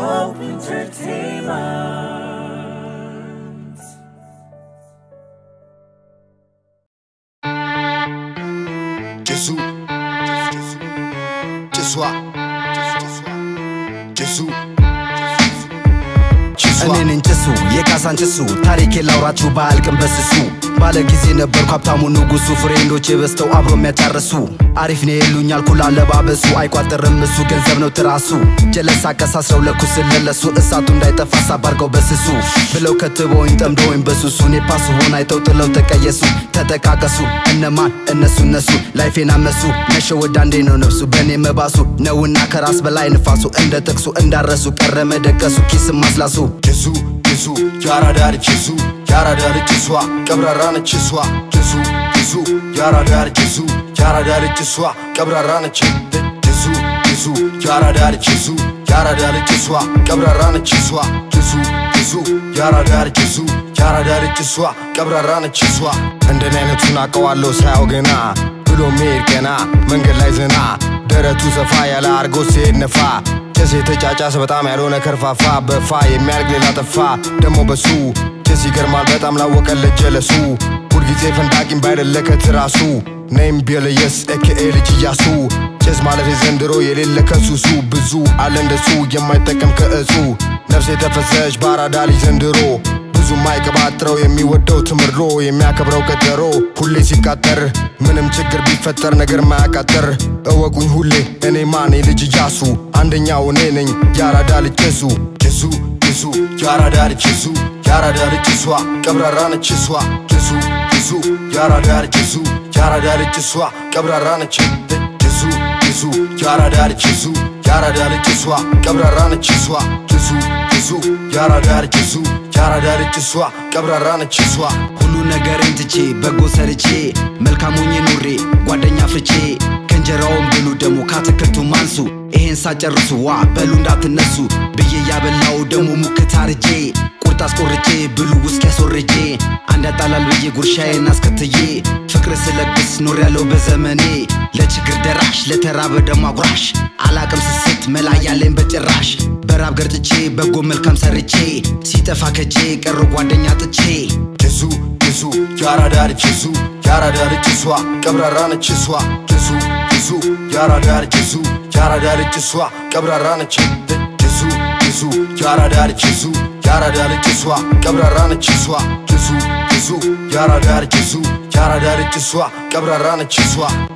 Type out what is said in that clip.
Hope Entertainment. Gesù, Gesù, Gesù, እኔን እንጭሱ የካሳን ጭሱ ታሪኬ ላውራችሁ ባያልቅም በስሱ ባለ ጊዜ ነበርኩ ሀብታሙ ንጉሱ ፍሬንዶች በዝተው አብሮ የሚያጫርሱ አሪፍ ነው የሉኛል ኩላ አለባበሱ አይቋጥርም እሱ ገንዘብ ነው ትራሱ ጀለሳ አቀሳስረው ለኩስ ለለሱ እሳቱ እንዳይጠፋ ሳባርገው በስሱ ብለው ከትበውኝ ጠምደውኝ በሱሱ እኔ ፓሱ ሆን አይተው ጥለው ተቀየሱ ተጠቃቀሱ እነማን እነሱ እነሱ ላይፌን አመሱ መሸወድ አንዴ ነው ነፍሱ በእኔ መባሱ ነውና ከራስ በላይ ንፋሱ እንደ ጥቅሱ እንዳረሱ ቀረ መደቀሱ ኪስም ማስላሱ Gesù, Gesù, ያራዳ ልጅ Gesù, ያራዳ ልጅ እሷ ቀብራራ ነች እሷ Gesù, Gesù, ያራዳ ልጅ Gesù, ያራዳ ልጅ እሷ ቀብራራ ነች Gesù, Gesù, ያራዳ ልጅ Gesù, ያራዳ ልጅ እሷ ቀብራራ ነች እሷ Gesù, Gesù, ያራዳ ልጅ Gesù, ያራዳ ልጅ እሷ ቀብራራ ነች እሷ እንደኔ አይነቱን አውቀዋለሁ ሳያው ገና ብሎ ሜድ ገና መንገድ ላይ ዘና ደረቱ ሰፋ ያለ አርጎ ሲሄድ ነፋ ጭስ የተጫጫሰ በጣም ያልሆነ ከርፋፋ በፋ የሚያልቅ ሌላ ጠፋ ደሞ በሱ ጭስ ይገርማል በጣም ላወቀለት ጀለሱ ሁልጊዜ ፈንዳቂም ባይደለ ከትራሱ ነይም ቢለየስ ኤኬኤ ልጅ እያሱ ጭስ ማለት የዘንድሮ የሌለ ከሱሱ ብዙ አለ እንደሱ የማይጠቀም ከእጹ ነፍስ የተፈሰች በአራዳ ልጅ ዘንድሮ ብዙ ማይቀባጥረው የሚወደው ትምሮ የሚያከብረው ቀጠሮ ሁሌ ሲቃጠር ምንም ችግር ቢፈጠር ነገር ማያቃጠር እወቁኝ ሁሌ እኔ ማኔ ልጅ እያሱ አንደኛው እኔ ነኝ ያራዳ ልጅ ጀሱ ጀሱ ጀሱ ያራዳ ልጅ ጀሱ ያራዳ ልጅ እሷ ቀብራራ ነች እሷ ጀሱ ጀሱ ያራዳ ልጅ ጀሱ ያራዳ ልጅ እሷ ቀብራራ ነች ጀሱ ጀሱ ያራዳ ልጅ ጀሱ ያራዳ ልጅ እሷ ቀብራራ ነች እሷ ጀሱ ጀሱ ያራዳ ልጅ ጀሱ ያራዳ ልጅ እሷ ቀብራራ ነች እሷ ሁሉ ነገርን ትቼ በጎ ሰርቼ መልካም ሆኜ ኑሬ ጓደኛ ፍቼ ከእንጀራውን ብሉ ደግሞ ከአትክልቱ ማንሱ ይሄን ሳጨርሱ ዋ በሉ እንዳትነሱ ብዬ ያበላው ደግሞ ሙክት አርጄ ቁርጥ አስቆርጬ ብሉ ውስጥ ያስወርጄ አንድ ያጣላል ብዬ ጉርሻዬን አስከትዬ ፍቅር ስለግስ ኖር ያለው በዘመኔ ለችግር ደራሽ ለተራበ ደግሞ አጉራሽ አላቅም ስስት መላ ያለኝ በጭራሽ በራብ ገርጭቼ በጎ መልካም ሰርቼ ሲጠፋ ከጄ ቀሩ ጓደኛ ጥቼ ጀሱ ጀሱ ያራዳ ልጅ ጀሱ ያራዳ ልጅ እሷ ቀብራራ ነች እሷ ጀሱ ጀሱ ያራዳ ልጅ ጀሱ ያራዳ ልጅ እሷ ቀብራራ ነች ጀሱ ጀሱ ያራዳ ልጅ ጀሱ ያራዳ ልጅ እሷ ቀብራራ ነች እሷ ጀሱ ጀሱ ያራዳ ልጅ ጀሱ ያራዳ ልጅ እሷ ቀብራራ ነች እሷ